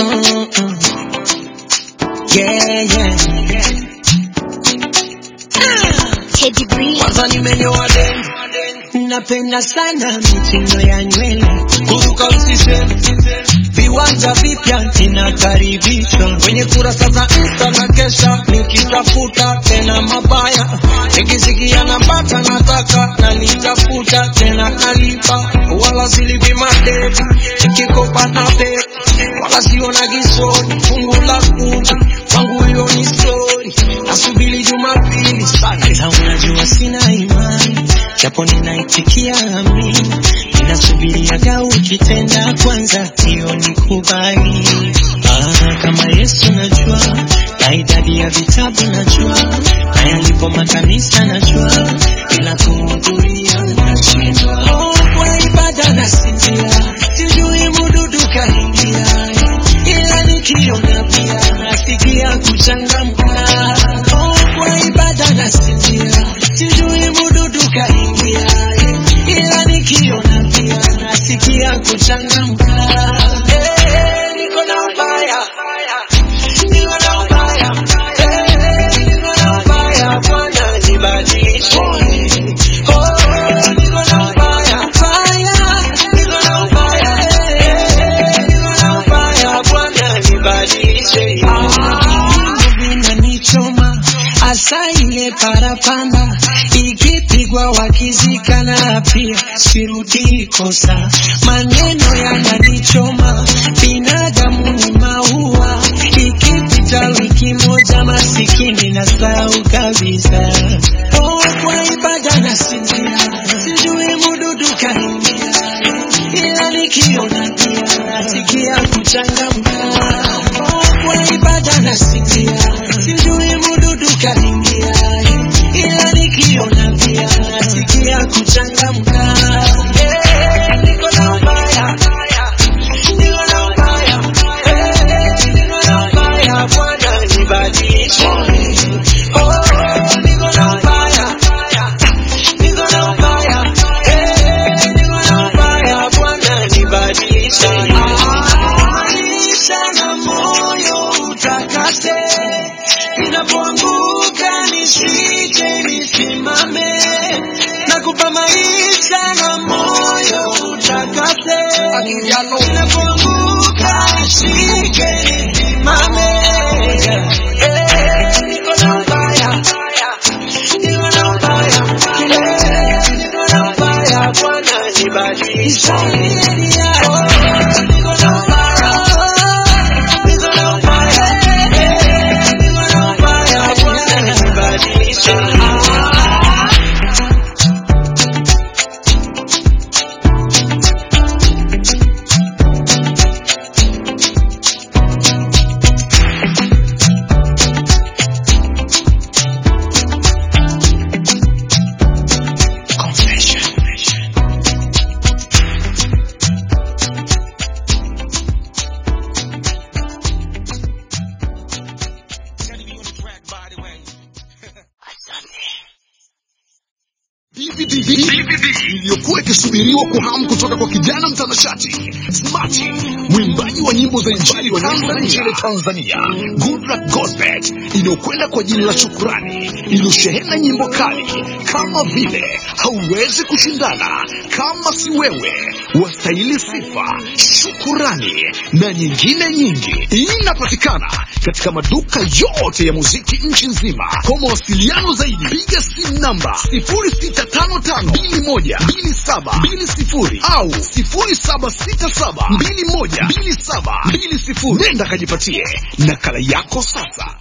Mm, mm. Yeah, yeah. Teddy Bree. Kwanza nimenyoa deni, napenda sana mitindo ya nywele, kuruka usiseme, viwanja vipya ninakaribishwa kwenye kurasa za Insta na kesha nikitafuta tena mabaya, nikisikia napata nataka nalitafuta tena nalipa, wala silipi madevu, nikikopa na pepa wala siona gisoni, fungu la kuja kwangu hiyo ni story, nasubiri Jumapili sana, ila unajua sina imani, japo ninaitikia amini, ninasubiriaga ukitenda kwanza, hiyo ni kubali. Ah, kama Yesu najua, na idadi ya vitabu najua, na yalipo makanisa najua, ila kuhudhuria nashindwa. Oh, kwa ibada nasinzia, sijui mududu kaingia, ila nikiona pia nasikia kuchangamka. Oh, kwa ibada nasinzia, sijui mududu kaingia, ila nikiona pia nasikia kuchangamka. Eh, niko na ubaya, niko na ubaya, eh, niko na ubaya, Bwana nibadilishe. Oh, niko na ubaya, ubaya, niko na ubaya, eh, niko na ubaya, Bwana nibadilishe. Ah, vinanichoma hasa ile parapanda ikipigwa wakizikana pia sirudi kosa maneno yananichoma binadamu ni maua ikipita wiki moja masikini na sahau kabisa oh, kwa ibada nasinzia sijui mududu kaingia ila nikiona pia nasikia kuchangamka oh, kwa ibada nasinzia sijui mududu kaingia ila nikiona pia nasikia kuchangamka Eh, niko na ubaya niko na ubaya Eh, niko na ubaya Bwana nibadilishe Oh, niko na ubaya niko na ubaya Eh, niko na ubaya Bwana nibadilishe Maisha na moyo utakase inapoanguka nisije nisimame nakupa maisha na moyo utakase inapoanguka nisije nisimame Eh, niko na ubaya niko na ubaya Eh, niko na ubaya Bwana nibadilishe Oh, niko na ubaya niko na ubaya Eh, niko na ubaya Bwana nibadilishe DVD iliyokuwa ikisubiriwa kwa hamu kutoka kwa kijana mtanashati Smarty, mwimbaji wa nyimbo za injili wa nyanda nchini Tanzania, Goodluck Gospel, inayokwenda kwa jina la Shukurani, iliyoshehena nyimbo kali kama vile hauwezi kushindana, kama si wewe, wastahili sifa, shukurani na nyingine nyingi. Inapatikana katika maduka yote ya muziki nchi nzima. Kwa mawasiliano zaidi, piga simu namba 0655212720 au 0767212720. Nenda kajipatie nakala yako sasa.